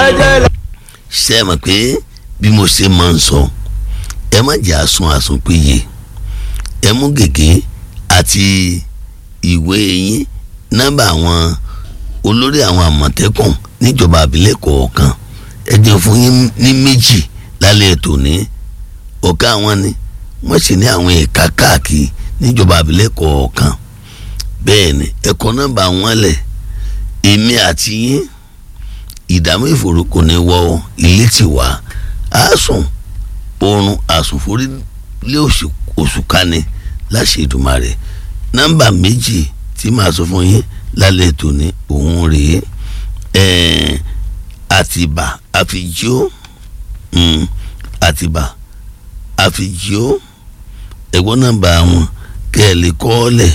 jẹ́jẹ́ lọ. ṣe é mọ̀ pé bí mo ṣe máa ń sọ ẹ má jẹ́ àsun àsun péye ẹ mú gègé àti ìwé yín nọ́mbà àwọn olórí àwọn àmọ̀tẹ́kùn níjọba àbílẹ̀ kọ̀ọ̀kan ẹ jẹ́ fún yín ní méjì lálẹ́ ètò ní ọ̀gá àwọn ni wọ́n sì ní àwọn ẹ̀ka káàkiri níjọba àbílẹ̀ kọ̀ọ̀kan bẹ́ẹ̀ ni ẹ̀kọ́ nọ́mbà wọn lẹ̀ èmi àti yín ìdààmú ìfòrò kò ní wọ ilé tì wá àásùn oorun àsùnforí lé oṣù kání láṣẹ Èdùmàrè nọ́mbà méjì tí màá sọ fún yín lálẹ́ tòní òun rèé ẹ̀ẹ́n àtìbà àfijó àtìbà àfijó ẹ̀gbọ́n nọ́mbà wọn kẹ́ẹ̀lì kọ́ọ̀lẹ̀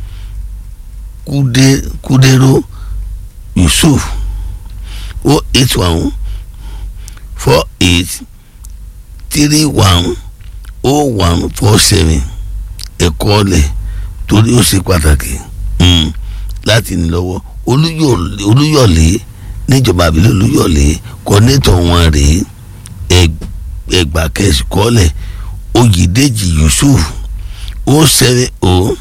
kúdéró Yusuf o eight one four eight three one o one four seven ẹ̀kọ́ ọ̀lẹ̀ torí ó ṣe pàtàkì láti ní lọ́wọ́ olúyọ̀lé níjọba àbílẹ̀ olúyọ̀lé kọ́nẹ́tọ̀ wọn rèé ẹgbà kẹsì kọ́lẹ̀ oyèdèjì yusuf o seven o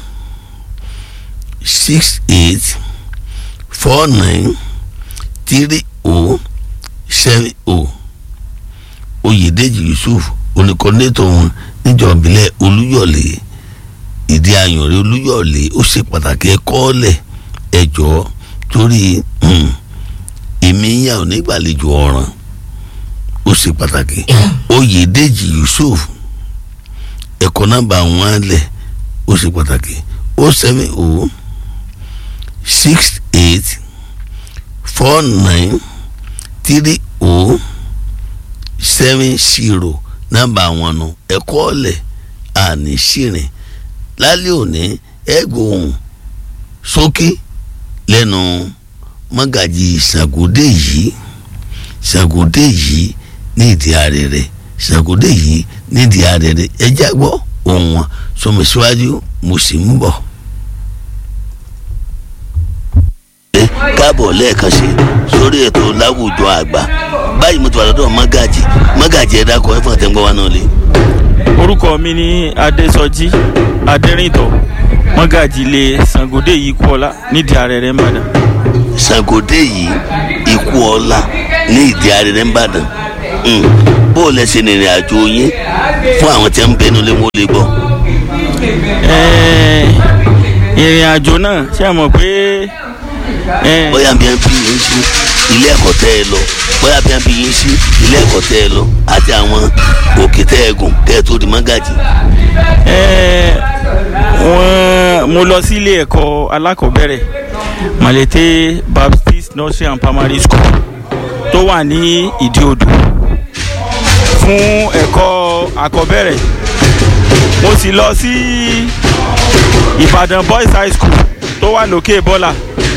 six eight four nine three o seven o oyèdèjì yusuf oníkọ́nẹ́tọ̀ wọn níjọba àbílẹ̀ olúyọ̀lé ìdí ayọ̀rẹ́ olúyọ̀lé ó ṣe pàtàkì ẹ̀kọ́ ọ̀lẹ̀ ẹ̀jọ́ torí èmi yà ò nígbàlejò ọ̀ràn ó ṣe pàtàkì oyèdèjì yusuf ẹ̀kọ́ nọ́mbà wọn lẹ̀ ó ṣe pàtàkì ó seven o six eight four nine three o seven zero nọ́mbà wọn nù ẹ̀kọ́ ọ̀lẹ̀ àní ṣìrìn lálẹ́ òní ẹ̀gbọ́n sókè lẹ́nu mọ́gàjì ṣàgódé yìí ṣàgódé yìí ní ìdí arẹrẹ ṣàgódé yìí ní ìdí arẹrẹ ẹjẹ gbọ́ ohun wọn sọmọ síwájú mo sì ń bọ̀. káàbọ̀ lẹ́ẹ̀kan sí sórí ètò láwùjọ àgbà báyìí mo ti wà lọ́dọ̀ mọ́gàjì mọ́gàjì ẹ̀dá kọ́ ẹ̀fọn àtẹ̀gbọ́n wa náà lé. orúkọ mi ní adésọjí adẹrìntọ mọ́gàjì ilé Ṣàngódé yìí kú ọlá nídìí arẹrẹ ńbàdàn. Ṣàngódé yìí ikú ọlá ní ìdí arẹrẹ ńbàdàn bó o lẹ ṣe rìnrìn àjò yín fún àwọn tí wọn ń bẹnu lé wọn lè gbọ́. ìrìn àjò náà ṣe é mọ̀ pé. bóyá bí wọn fi yín sí ilé ẹ̀kọ́ tẹ́ ẹ lọ bóyá bí wọn fi yín sí ilé ẹ̀kọ́ tẹ́ ẹ lọ àti àwọn òkè tẹ́ ẹ gùn kẹ́ ẹ tó di mọ́gàjì. wọ́n mo lọ sí ilé ẹ̀kọ́ alákọ̀ọ́bẹ̀rẹ̀ Malete Baptist Nursery and Primary School tó wà ní ìdí odò fún ẹ̀kọ́ àkọ́bẹ̀rẹ̀ mo sì lọ sí Ìbàdàn Boys High School tó wà lókè bọ́là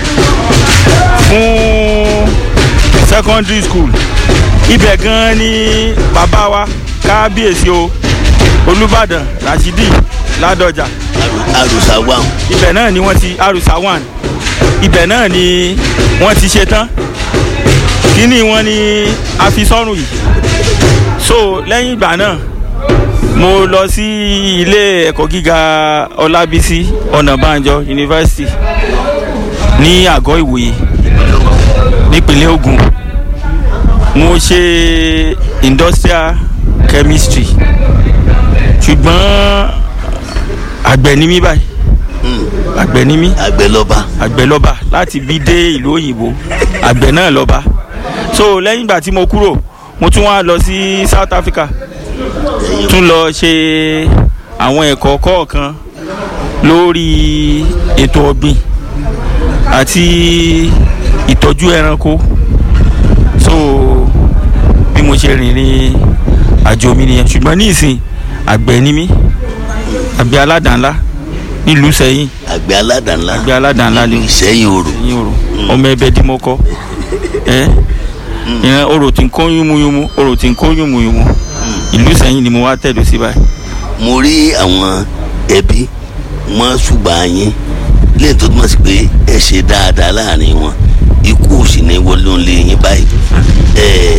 fún secondary school ibẹ̀ gan ni bàbá wa kábíyèsí o Olúbàdàn Rashidi Ládọjà àrùsá wà. ibẹ̀ náà ni wọ́n ti àrùsá wà ibẹ̀ náà ni wọ́n ti ṣe tán kíní wọn ni a fi sọ́rùn yìí so lẹ́yìn ìgbà náà mo lọ sí ilé ẹ̀kọ́ gíga Ọlábísí Ọ̀nàbànjọ University ní àgọ́ Ìwòye nípínlẹ̀ Ògùn mo ṣe industrial chemistry ṣùgbọ́n àgbẹ̀ ni mí báyìí àgbẹ̀ ni mí àgbẹ̀ lọ́ba àgbẹ̀ lọ́ba láti bí dé ìlú òyìnbó àgbẹ̀ náà lọ́ba so lẹ́yìn ìgbà tí mo kúrò mo tún wá lọ sí South Africa tún lọ ṣe àwọn ẹ̀kọ́ kọ̀ọ̀kan lórí ètò ọ̀gbìn àti ìtọ́jú ẹranko so bí mo ṣe rìnrìn àjò mi nìyẹn ṣùgbọ́n ní ìsìn àgbẹ̀ ni mí àgbẹ̀ aládàá-ńlá nílùú Ìṣẹ̀yìn àgbẹ̀ aládàá-ńlá àgbẹ̀ aládàá-ńlá ni Ìṣẹ̀yìn Òrò Ìṣẹ̀yìn Òrò ọmọ ẹbẹ dímọ́kọ́ ẹ ìran orò tí ń kó yúnmúyúnmú orò tí ń kó yúnmúyúnmú ìlú Ìṣẹ̀yìn ni mo wá tẹ̀dó sí báyìí. mo rí àwọn ẹbí wọn ṣùgbọ́n yín lẹ́yìn tó túmọ̀ sí pé ẹ ṣe dáadáa láàrin wọn ikú ò sì ní wọlé ń lé yín báyìí ẹ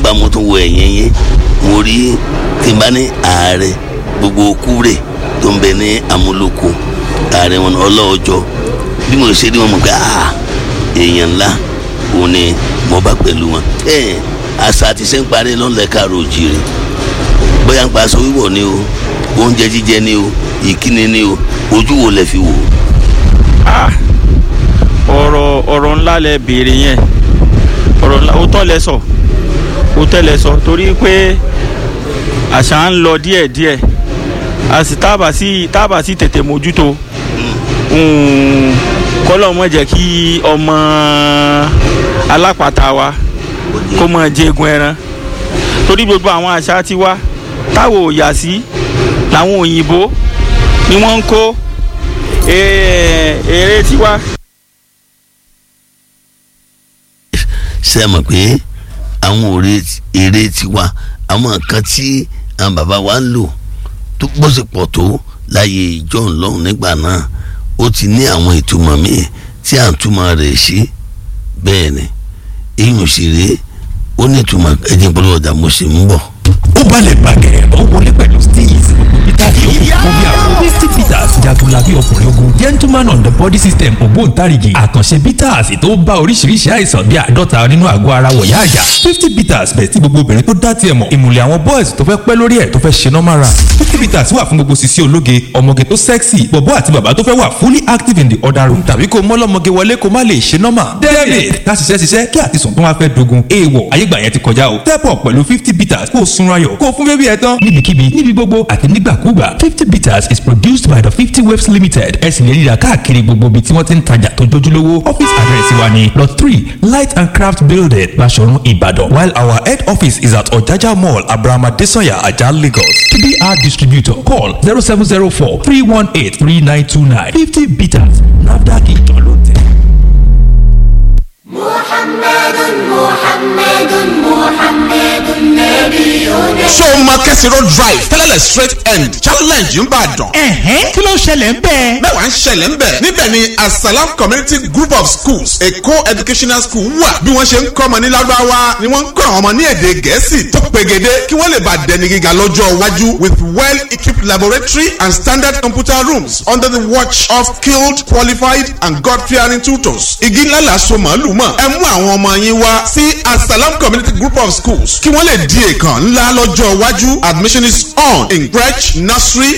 nígbà mo tún wo ẹ̀yìn yín mo rí tí n bá ní ààrẹ gbogbo kúrè tó ń bẹ ní amúlòkó ààrẹ wọn ọlọ́ọ̀jọ́ bí mo ṣe rí wọn mọ̀ pé ah èèyàn ńlá òun ni mo bá pẹ̀lú wọn. ẹ àṣà àti ṣe ń parí lọ́nlẹ̀ káàró òjìrì bóyá ń pa aṣọ wíwọ̀ ni o oúnjẹ jíjẹ ni o ìkíni ni o ojú wo lẹ fi wò. Ah, ọ̀rọ̀ ọ̀rọ̀ ńlá lẹ béèrè yẹn ọ̀rọ̀ ńlá ó tọ́ lẹ sọ ó tẹ́ lẹ sọ torí pé àṣà ń lọ díẹ̀díẹ̀ a sì tábà sí tábà sí tètè mójútó kọ́lọ́ mọ̀ jẹ́ kí ọmọ alápàtà wa kó mọ̀ jẹ́gun ẹran torí gbogbo àwọn àṣà tiwa táwọn ò yà sí làwọn òyìnbó ni wọ́n ń kó èrè tiwa. ṣe mọ̀ pé àwọn èrè tiwa àwọn nǹkan tí àwọn bàbá wa ń lò tó gbọ́sẹ̀ pọ̀ tó láyé ìjọ ńlọ́run nígbà náà ó ti ní àwọn ìtumọ̀ míì tí à ń túmọ̀ rẹ̀ sí bẹ́ẹ̀ ni èyí ò sì rèé ó ní ìtumọ̀ ẹ̀jẹ̀ ìpolówó ọjà mo sì ń bọ̀. ó balẹ̀ bàgẹ́ ó wọlé pẹ̀lú steez peter yòókù fún bí àwọn misty peters jagunlabi ọkùnrin ogun gentleman on the body system ògbóǹtarìgì àkànṣe peters tó bá oríṣiríṣi àìsàn bíi àádọ́ta nínú àgọ́ ara wọ̀yá àyà fifty peters bẹ̀ tí gbogbo obìnrin tó dá tiẹ̀ mọ̀ ìmùlẹ̀ àwọn boys tó fẹ́ pẹ́ lórí ẹ̀ tó fẹ́ ṣe normal run fifty peters wà fún gbogbo sisi ológe ọmọge tó sexy bọ̀bọ́ àti bàbá tó fẹ́ wà fully active in the other room tàbí kó mọ́lọ́mọge wọlé kó má lè ṣe normal david ká ṣiṣẹ́ ṣiṣẹ́ kí àtisùn tó wá fẹ́ dogun èèwọ̀ ayégbà yẹn ti kọjá o step up pẹ̀lú fifty peters kó o sunra yọ̀ kó o fún bébí ẹ tán níbikíbi níbi gbogbo àti nígbàkúgbà fifty peters is produced by the fifty waves limited ẹ sì lè rí i rà káàkiri gbogbo ibi tí wọ́n ti ń tajà tó jójúlówó office address wa ni lot three light and craft building Baṣọ̀run Ìbàdàn while our head office is at Ọ̀jájá mall Abrahama Desanya Ajah Lagos to be our distributor call zero seven zero four three one eight three nine two nine fifty peters NAFDAC ìjọ ló tẹ̀. محمد محمد محمد نبينا ṣé o máa kẹ́sì road drive tẹ́lẹ̀lẹ̀ straight end challenge ń bàdàn. ẹ̀hẹ́n kí ló ṣẹlẹ̀ ń bẹ́ẹ̀. mẹ́wàá ń ṣẹlẹ̀ ń bẹ̀. níbẹ̀ ni asalam community group of schools èkó educational school wà. bí wọ́n ṣe ń kọ́ ọmọ ní lárúbáwá ni wọ́n ń kọ́ àwọn ọmọ ní èdè gẹ̀ẹ́sì tó pegede kí wọ́n lè bá dẹni gíga lọ́jọ́ iwájú with well equipped laboratory and standard computer rooms under the watch of skilled qualified and god fearing tutors. igi ńlá la so màálù mọ̀ ẹ mú àwọn ọmọ yín wá sí asalam community group of schools kí wọ́n lè di èèkàn ńlá lọ́jọ́ iwájú admission is on in crèche nursery